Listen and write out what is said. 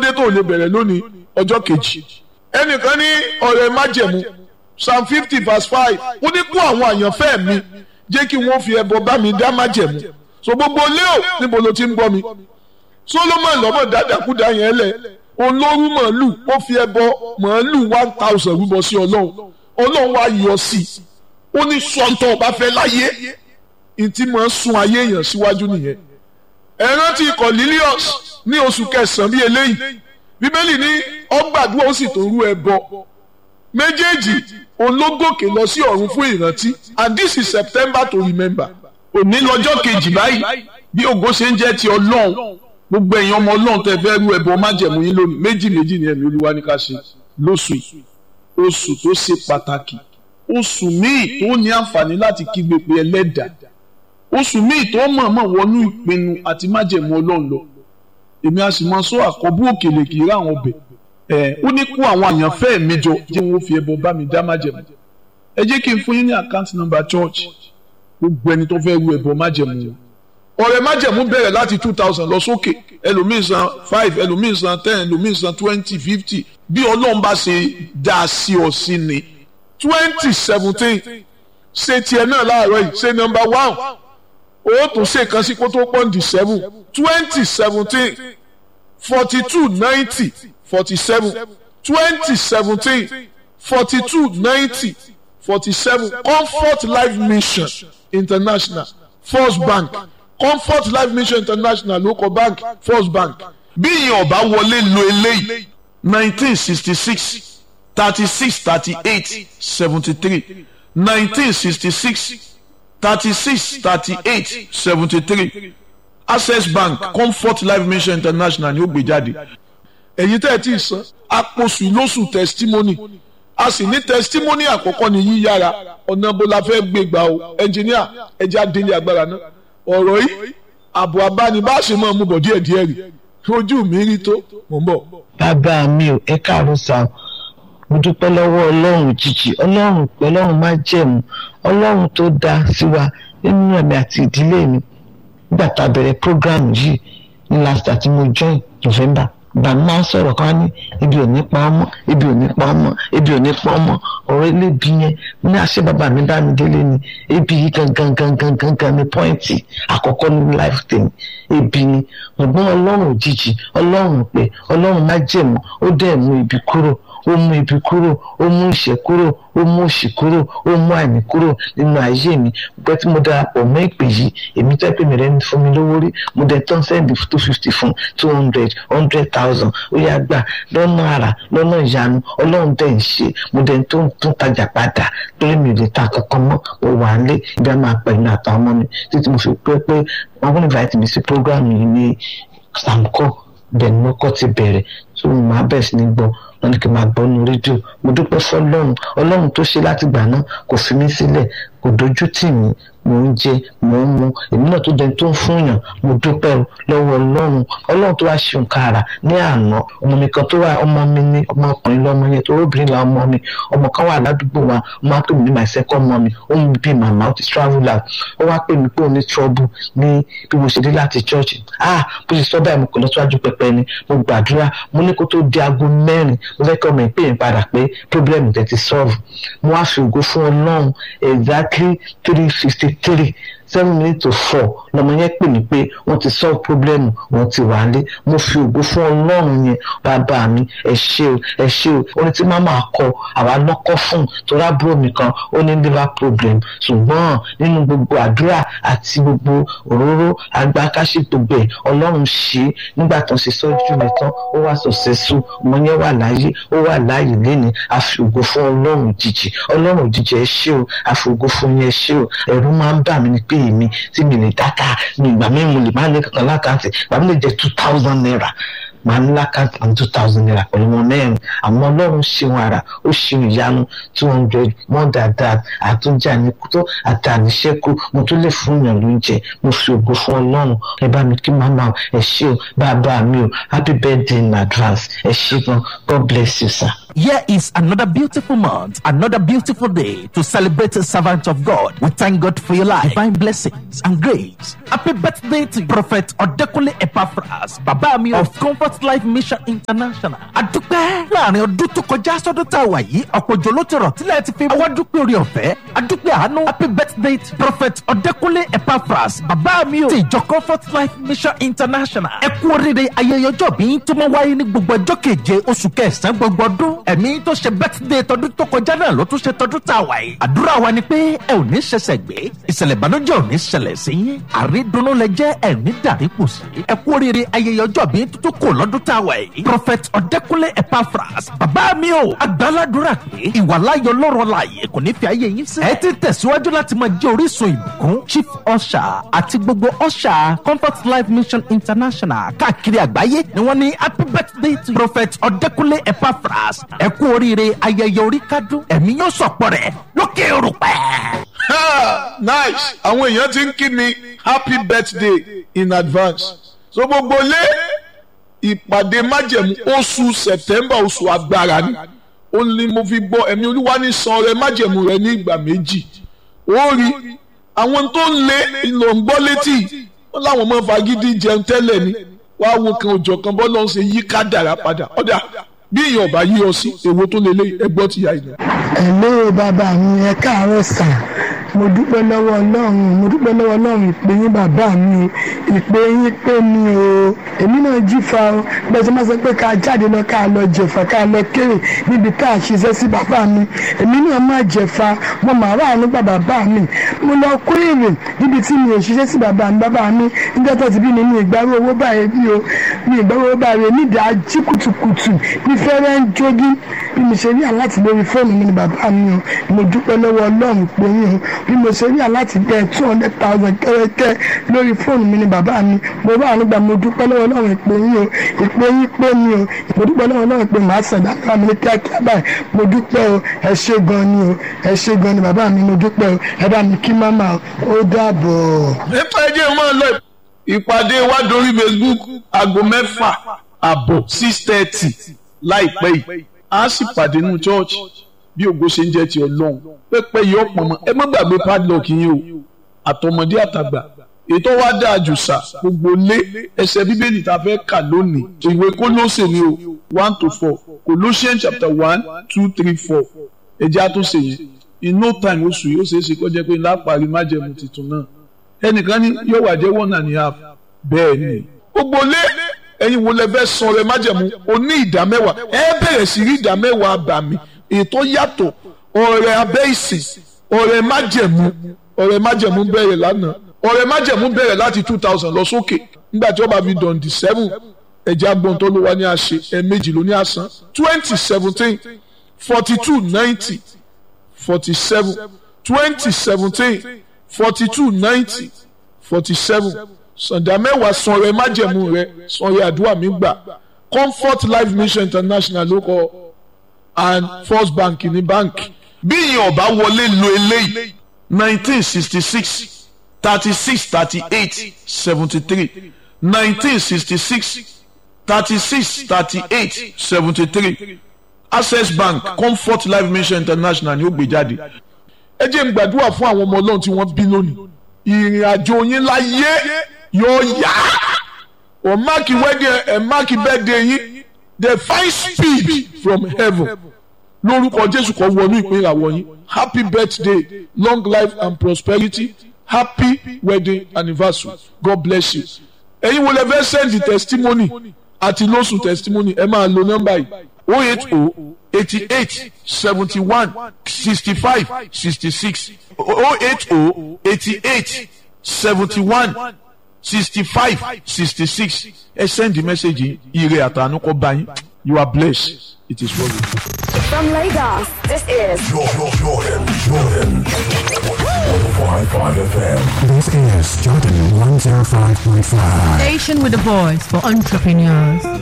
dé tó lè bẹ̀rẹ̀ lónìí ọjọ́ kejì ẹnìkan ní ọ̀rẹ́ májẹ̀mú psalm fifty verse five ó ní kó àwọn àyànfẹ́ mi jẹ́ kí wọ́n fi ẹbọ bá mi dá májẹ̀mú so gbogbo léo níbo ló ti ń gbọ́ mi solomon lọ́mọ dáadáakúdá yẹn lẹ̀ olórí màálù ó fi ẹbọ màálù one thousand rúbọ sí ọlọ́run ọlọ́run wá yọ sí i ó ní sọ́ńtọ̀ ọba fẹ́ láyé ìtì máa ń sun ayé èèyàn síwájú nìyẹn ẹ rántí Cornelius ní oṣù kẹsàn-án bíi eléyìí bíbélì ní ọgbàdúrà ó sì tó rú ẹbọ méjèèjì ológòkè lọ sí ọ̀run fún ìrántí and this is September to remember òní lọ́jọ́ kejì báyìí bí ògo ṣe ń jẹ́ ti ọlọ́run gbogbo ẹ̀yin ọmọ ọlọ́run tẹ fẹ́ rú ẹbọ májẹ̀mú yín lónìí méjì méjì ni ẹ̀mí olúwa ní ká ṣe lóṣù yìí oṣù tó ṣe pàtàkì oṣù míì tó ní àǹfààní láti kígbe pé ẹlẹ́dàá oṣù míì tó mọ̀ọ́mọ̀ wọnú ìpinnu àti májẹ̀mú ọlọ́run lọ èmi a sì máa sọ àkọ́bù òkèlè kì í rà àwọn ọbẹ̀ ẹ̀ ó ní kó àwọn àyànfẹ́ mi jọ jẹ́ wọn ó fi ẹbọ bá mi dá májẹ̀mú ẹ jẹ́ kí n fún yín ní àkáǹtì nọ́mbà church gbogbo ẹni tó fẹ́ ru ẹbọ májẹ̀mú ọ̀rẹ́ májẹ̀mú bẹ̀rẹ̀ láti two thousand lọ sókè ẹlòmíì san five ẹlòmíì san ten ẹlòmíì san twenty fifty bí ọlọ́run bá ṣe dá a sí ọ sí ni twenty seventeen ṣe tiẹ̀ náà láàárọ̀ yìí ṣe nọ́mbà one ó tún ṣe kan sí kó tó pọ́ǹdì seven twenty seventeen forty two ninety forty seven twenty seventeen forty two ninety forty seven comfort life mission international first bank comfort life mission international local bank first bank bí ìyẹn ọba wọlé lo eléyìí nineteen sixty six thirty six thirty eight seventy three nineteen sixty six thirty six thirty eight seventy three access bank comfort life mission international ni ó gbé jáde èyí tẹ́ ẹ ti san àpòsù lóṣù testimony a sì ní testimony àkọ́kọ́ ni yíyára ọ̀nà bó la fẹ́ gbé gbà o ẹnjìníà ẹja délé agbára náà ọ̀rọ̀ yìí àbò abánibáṣe máa mú bọ̀ díẹ̀ díẹ̀ rí ojú mi rí tó mò ń bọ̀. bàbá mi ò ẹ káàárọ̀ sá mo dúpẹ́ lọ́wọ́ ọlọ́run jìjì ọlọ́run pẹ́ ọlọ́run má jẹ̀mú ọlọ́run tó dá sí wa nínú ẹ̀mí àti ìdílé mi nígbà tá a bẹ̀rẹ̀ program yìí ní last àti mo join November ìgbà mi máa ń sọ̀rọ̀ kan ní ibi ò ní pa ọmọ ibi ò ní pa ọmọ ibi ò ní pa ọmọ ọ̀rọ̀ elébi yẹn ní àṣẹ bàbá mi bá mi délé ni ebi yìí gangan gangan gangan ní pọ́ìntì àkọ́kọ́ ní life tèmi ebi ni ọgbọ́n ọlọ́run òjijì ọlọ́run pé ọlọ́run má jẹ̀mú ó dẹ̀ mú ibi kúrò ó mú ibi kúrò ó mú ìṣẹ́ kúrò ó mú òṣì kúrò ó mú àìní kúrò nínú ayé mi gbẹ́ tí mo darapọ̀ mọ́ ìpè yìí èmi tẹ́ pé mi rẹ̀ ń fún mi lówó rí mo dẹ̀ tán sẹ́ndì two fifty fún two hundred hundred thousand ó yá gbà lọ́nà àrà lọ́nà ìyanu ọlọ́run dẹ̀ ń ṣe mo dẹ̀ tó tún tajà padà torí mi ò lè ta kankan mọ́ mo wà ń lé ibi a máa pẹ̀ ní àtàwọn ọmọ mi títí mo fi pé pé wọn kún invite mi sí program yìí ní samco bẹ́ẹ̀ ni mo kọ́ ti bẹ̀rẹ̀ tó mo máa bẹ̀ sí ní gbọ́ wọn ní kí n máa gbọ́ nu rédíò mo dúpẹ́ fọlọ́run ọlọ́run tó ṣe láti gbà náà kò fi mí sílẹ̀ kò dojú tì mí mò ń jẹ mò ń mu èmi náà tó dẹni tó ń fún yàn mo dúpẹ́ lọ́wọ́ ọlọ́run ọlọ́run tó wá ṣe nǹkan àrà ní àná ọmọ mi kan tó wà ọmọ mi ní ọmọkùnrin lọ́mọ yẹn tó obìnrin la ọmọ mi ọmọ kan wà ládùúgbò wa ọmọ á pè mí ní my second mommy ó ń bí màmá ó ti travel out ó wá pè mí pé ó ní trouble ní bí mo ṣe dé láti church ah bó ṣe sọ báyìí mo kò lọ síwájú pẹpẹ ni mo gbàdúrà mo ní kó tó di aago mẹ́rin mo fẹ́ kí ọmọ ìpè yẹn padà pé problem tẹ̀ ti solve mo wá fi ògo fún ọlọ́run exactly three fifty three seven minutes to four lọmọ yẹn pè mí pé wọ́n ti solve problem wọ́n ti wà lé mo fi ògo fún ọlọ́run yẹn bàbá mi ẹ ṣé o ẹ ṣé o orin tí màmá kọ àwa lọ́kọ́ fún torí àbúrò mi kan ó ní liver problem ṣùgbọ́n nínú gbogbo àdúrà àti gbogbo òróró agbákáṣí gbogbo ẹ̀ ọlọ́run ṣe nígbà tó ń ṣe sọ́jú mi tán ó wá successful ọmọ yẹn wà láyé ó wà láàyè lẹ́ni àfi ògo fún ọlọ́run òjijì ọlọ́run òjijì ẹ ṣé o àfi ògo fún yẹn ṣé o ẹ̀rù máa ń bà mí ni pé èmi tí mi lè dáta ní ìgbà mi mo lè má ní kankan lákàntì ìgbà mi lè jẹ two thousand naira màá ní lákàntì ní two thousand naira pẹ̀lú wọn mẹ́rin àmọ́ ọlọ́run ṣeun ara ó ṣeun ìyanu two hundred more than that àtúnjà ní kútó àtàníṣẹ́kù mo tún lè fún yàn lóúnjẹ mo fi ògo fún ọlọ́run ẹ bá mi kí màmá ẹ ṣé o bàbá mi o happy birthday in advance ẹ ṣé gan God bless you sir. Here is another beautiful month, another beautiful day to celebrate a servant of God. We thank God for your life, divine blessings and grace. Happy birthday to Prophet Odekunle Epaphras, bàbá mi of Comfort Life Mission International. Adúpẹ́ láàrin ọdún tó kọjá sọ́dún tá a wà yìí, ọ̀pọ̀ òjò ló ti rọ̀ tílẹ̀ ti fi wá dúpẹ́ orí ọ̀fẹ́. Adúpẹ́ àánú happy birthday to Prophet Odekunle Epaphras, bàbá mi o ti ìjọ Comfort Life Mission International. Ẹ kú oríire ayẹyẹ ọjọ́ bí tó máa wáyé ní gbogbo ọjọ́ keje oṣù kẹsàn-án gbogbo ọdún. Ẹ̀mí tó ṣe birthday tọdún tó kọjá náà ló tún ṣe tọdún tá a wà yìí. Àdúrà wa ni pé ẹ ò ní ṣẹ̀ṣẹ̀ gbé. Ìṣẹ̀lẹ̀ ìbànújẹ́ ò ní ṣẹlẹ̀ sí yín. Àrídùnnú lẹ jẹ́ ẹ̀mí dàrípù sí. Ẹ kú oríire ayẹyẹ ọjọ́ bí tuntun kò lọ́dún tá a wà yìí. Prophet Ọ̀dẹ́kúnlé Epaphras bàbá mi o. Àgbàládùra pé ìwàláyọ̀ lọ́rọ̀ láàyè kò ní fi ayé yín sí. Ẹ ti tẹ̀síwájú láti máa jẹ́ orísun ìbùkún. Chief Usher àti gbogbo Usher Comfort Life Mission International káàkiri àgbáyé ni wọ́n ní happy birthday to Prophet Ọ̀dẹ́kúnlé Epaphras. Ẹ kú oríire ayẹyẹ orí kádùn. Ẹ̀mí yóò sọ̀pọ̀ rẹ̀ lókè òrùpẹ́. Ha! nice àwọn èèyàn ti ń kí mi happy birthday in advance so gbogbo lé ìpàdé májẹ̀mú oṣù september oṣù agbára ni ó ní mo fi gbọ́ ẹ̀mí olúwa ní san rẹ májẹ̀mú rẹ ní ìgbà méjì ó rí àwọn tó ń lé ìlò ń gbọ́ létí wọn láwọn ọmọ fagídí jẹun tẹ́lẹ̀ ni wàá wo kan òjò kan bọ́ lọ́n ṣe yí kádàrá padà ọ̀dà bí èèyàn ọba yí ọ sí èwo tó lè lé ẹgbọ́ ti yá ìlú. ẹ̀lẹ́ bàbá mi ẹ káàárọ̀ sà mo dúpẹ́ lọ́wọ́ ọlọ́run mo dúpẹ́ lọ́wọ́ ọlọ́run ìpè yín bàbá mi ìpè yín pé mi o èmi náà jí fa o bẹ́ẹ̀ sọ ma sọ pé ká jáde lọ ká lọ jẹ̀fà ká lọ kéré níbi tá a ṣiṣẹ́ sí bàbá mi èmi náà má jẹ̀fà mo mà rà nípa bàbá mi mo lọ kó èrè níbi tí mi ò ṣiṣẹ́ sí bàbá mi bàbá mi níjọ́ tó ti bí mi ní ìgbàrú owó báyìí bí o mi ìgbàrú owó báyìí nídìí ají kùtùkùtù ní fẹ́rẹ́ ń jogi bí mo ṣe rí aláti lórí fóònù mi ní bàbá mi o mo dúpẹ́ lọ́wọ́ ọlọ́run pé yín o bí mo ṣe rí aláti bẹ́ẹ̀ two hundred thousand kẹ́rẹ́kẹ́ lórí fóònù mi ní bàbá mi mo bá àánú gbà mo dúpẹ́ lọ́wọ́ ọlọ́run pé yín o ìpè yín pé mi o mo dúpẹ́ lọ́wọ́ ọlọ́run pé màá sàn dáadáa mi ní kíákíá báyìí mo dúpẹ́ o ẹ ṣé gan ni o ẹ ṣé gan ni bàbá mi mo dúpẹ́ o ẹ bá mi kí máma ó dàbọ̀. nípa ẹjẹ́ máa lọ ìpàdé wa dorí facebook aago mẹ́fà àbọ̀ six thirty láìpẹ́ yìí a sì pàdé nínú church bí ògo ṣe ń jẹ́ ti ọlọ́run pẹ́pẹ́ yìí ọ̀pọ̀ mọ́ ẹ má gbàgbé padlock yín o àtọmọdé àtàgbà ètò wa dáa jù sà gbogbo lé ẹsẹ̀ bíbélì tá a fẹ́ kà lónìí ìwé Kólósè ni o one to four Colossians chapter one two three four ẹjẹ́ àtúnṣe yẹn in no time oṣù yìí ó ṣeé ṣe kó jẹ́ pé ńlá parí májẹ̀mú tuntun náà ẹnìkan ní yóò wà jẹ́ one and a half bẹ́ẹ̀ ni gbogbo lé ẹ̀yin wo lẹ fẹ́ san rẹ májẹ̀mú o ní ìdá mẹ́wàá ẹ bẹ̀rẹ̀ sí rí ìdá mẹ́wàá àbàmì ètò yàtọ̀ ọ̀rẹ́ abẹ́ ìsìn ọ̀rẹ́ májẹ̀mú ọ̀rẹ́ májẹ̀mú bẹ̀rẹ̀ lánàá ọ̀rẹ́ májẹ̀mú bẹ̀rẹ̀ láti two thousand lọ sókè nígbà tí wọ́n bá fi dọ̀ǹdì seven ẹ̀jẹ̀ agbọ̀n tó ló wá ní àṣẹ ẹ̀ẹ̀mejì ló ní àsán twenty seventeen forty two ninety forty seven twenty seventeen forty two ninety forty seven sàǹdà mẹ́wàá sanrẹ́ májẹ̀mú rẹ sanrẹ́ àdúrà mi gbà comfort life mission international ló kọ and first bank ní báǹkì bí ìyẹn ọba wọlé lo eléyìí nineteen sixty six thirty six thirty eight seventy three nineteen sixty six thirty six thirty eight seventy three access bank comfort life mission international ni ó gbé jáde ẹ jẹ́ n gbàdúrà fún àwọn ọmọ ọlọ́run tí wọ́n bí lónìí ìrìn àjò yín láyé yóò yá ọ máàkì wedding ẹ máàkì birthday yín the fine speed from heaven lórúkọ jésù kan wọnú ìpín ìràwọ̀ yín happy birthday long life and prosperity happy wedding anniversary god bless you ẹ̀yin wo lẹ fẹ́ send the testimony àti lóṣù testimony ẹ máa lo nọ́mbà yìí oh eight oh eighty eight seventy one sixty five sixty six oh eight oh eighty eight seventy one sixty five sixty six ẹ send the message yìí ire àtànú kọ bá yín you are blessed it is well with you. From Lagos, this is Jordan, Jordan, Jordan. 105.5 FM. This is Jordan 105.5. Station with a voice for entrepreneurs.